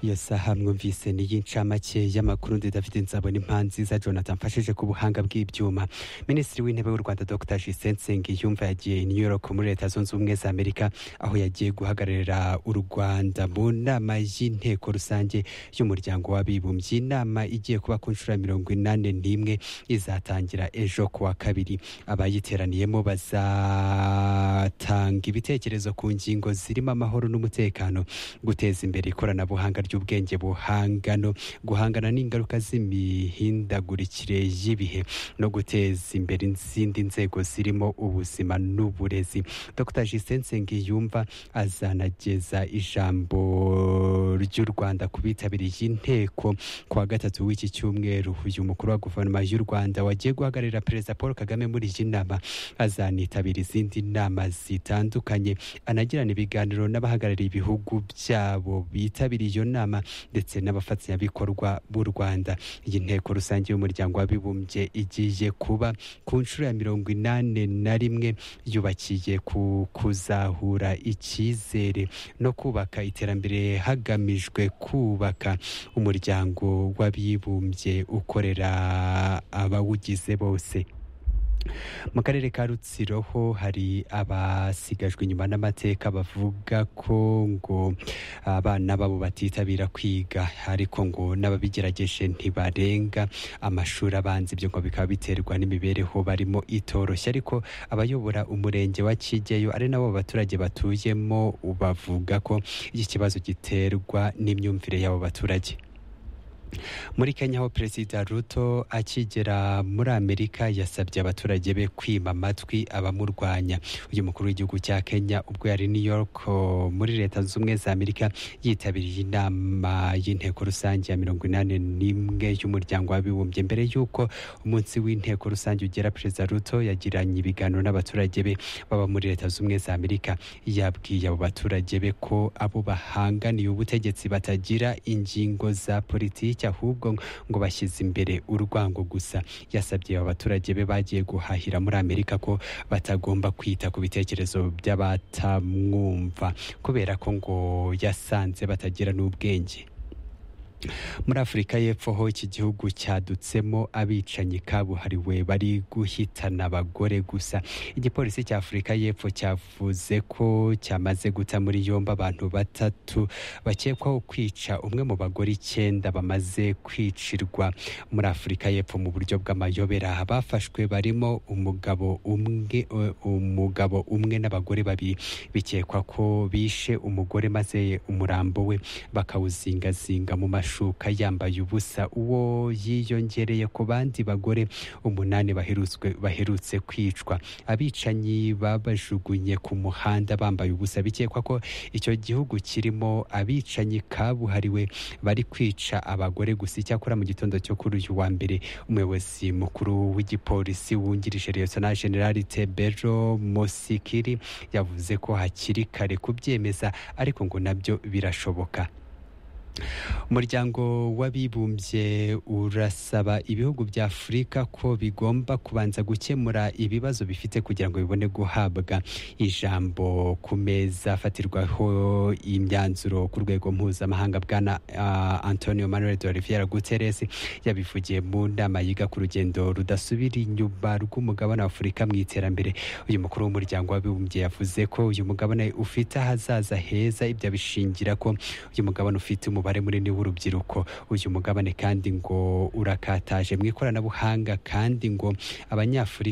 iyo saha mwumvise ni iy'incamake y'amakurundi david nzabona impanziza jonathan mfashije ku buhanga bw'ibyuma minisitiri w'intebe w'u rwanda dr jisenseng yumva yagiye i new york muri leta zunze ubumwe za amerika aho yagiye guhagararira u rwanda mu nama y'inteko rusange y'umuryango w'abibumbye inama igiye kuba ku nshuro ya mirongo inani n'imwe izatangira ejo kuwa kabiri abayiteraniyemo bazatanga ibitekerezo ku ngingo zirimo amahoro n'umutekano guteza imbere ikoranabuhanga ry'ubwenge buhangano guhangana n'ingaruka z'imihindagurikire y'ibihe no guteza imbere izindi nzego zirimo ubuzima n'uburezi dr jisensenge yumva azanageza ijambo ry'u rwanda ku bitabiriye inteko ku wa gatatu w'iki cyumweru uyu mukuru wa guverinoma y'u rwanda wagiye guhagararira perezida paul kagame muri iyi nama azanitabira izindi nama zitandukanye anagirana ibiganiro n'abahagarariye ibihugu byabo bitabiriye iyo nama ndetse n'abafatanyabikorwa b'u rwanda iyi nteko rusange y'umuryango w'abibumbye igiye kuba ku nshuro ya mirongo inani na rimwe yubakiye ku kuzahura icyizere no kubaka iterambere hagamijwe kubaka umuryango w'abibumbye ukorera abawugize bose mu karere ka rutsiro ho hari abasigajwe inyuma n'amateka bavuga ko ngo abana babo batitabira kwiga ariko ngo n'ababigerageje ntibarenga amashuri abanza ibyo ngo bikaba biterwa n'imibereho barimo itoroshye ariko abayobora umurenge wa kigeyo ari nabo baturage batuyemo bavuga ko iki kibazo giterwa n'imyumvire y'abo baturage muri kenya aho perezida ruto akigera muri amerika yasabye abaturage be kwima amatwi abamurwanya uyu mukuru w'igihugu cya kenya ubwo yari new york muri leta zunze ubumwe za amerika yitabiriye inama y'inteko rusange ya mirongo inani n'imwe y'umuryango w'abibumbye mbere y'uko umunsi w'inteko rusange ugera perezida ruto yagiranye ibiganiro n'abaturage be baba muri leta zunze ubumwe za amerika yabwiye abo baturage be ko abo bahanganiye ubutegetsi batagira ingingo za politiki ahubwo ngo bashyize imbere urwango gusa yasabye aba baturage be bagiye guhahira muri amerika ko batagomba kwita ku bitekerezo by'abatamwumva kubera ko ngo yasanze batagira n'ubwenge muri afurika y'epfo ho iki gihugu cyadutsemo abicanyi kabuhariwe bari guhitana abagore gusa igipolisi cya afurika y'epfo cyavuze ko cyamaze guta muri yombi abantu batatu bakekwaho kwica umwe mu bagore icyenda bamaze kwicirwa muri afurika y'epfo mu buryo bw'amayobera abafashwe barimo umugabo umwe umugabo umwe n'abagore babiri bikekwa ko bishe umugore maze umurambo we bakawuzingazinga mu mashuri amashuka yambaye ubusa uwo yiyongereye ku bandi bagore umunani baherutse kwicwa abicanyi babajugunye ku muhanda bambaye ubusa bikekwa ko icyo gihugu kirimo abicanyi kabuhariwe bari kwica abagore gusa icyakora mu gitondo cyo kuri uyu wa mbere umuyobozi mukuru w'igipolisi wungirije liyosona generali tebero mosikiri yavuze ko hakiri kare kubyemeza ariko ngo nabyo birashoboka umuryango w'abibumbye urasaba ibihugu bya afurika ko bigomba kubanza gukemura ibibazo bifite kugira ngo bibone guhabwa ijambo ku meza afatirwaho imyanzuro ku rwego mpuzamahanga bwana uh, antonio manuel de oliviera guterres yabivugiye mu nama yiga ku rugendo rudasubira inyuma rw'umugabane wa afurika mu iterambere uyu mukuru w'umuryango w'abibumbye yavuze ko uyu mugabane ufite ahazaza heza ibyo abishingira ko uyu mugabane ufite umubare umubare munini w'urubyiruko uyu mugabane kandi ngo urakataje mu ikoranabuhanga kandi ngo abanyafurika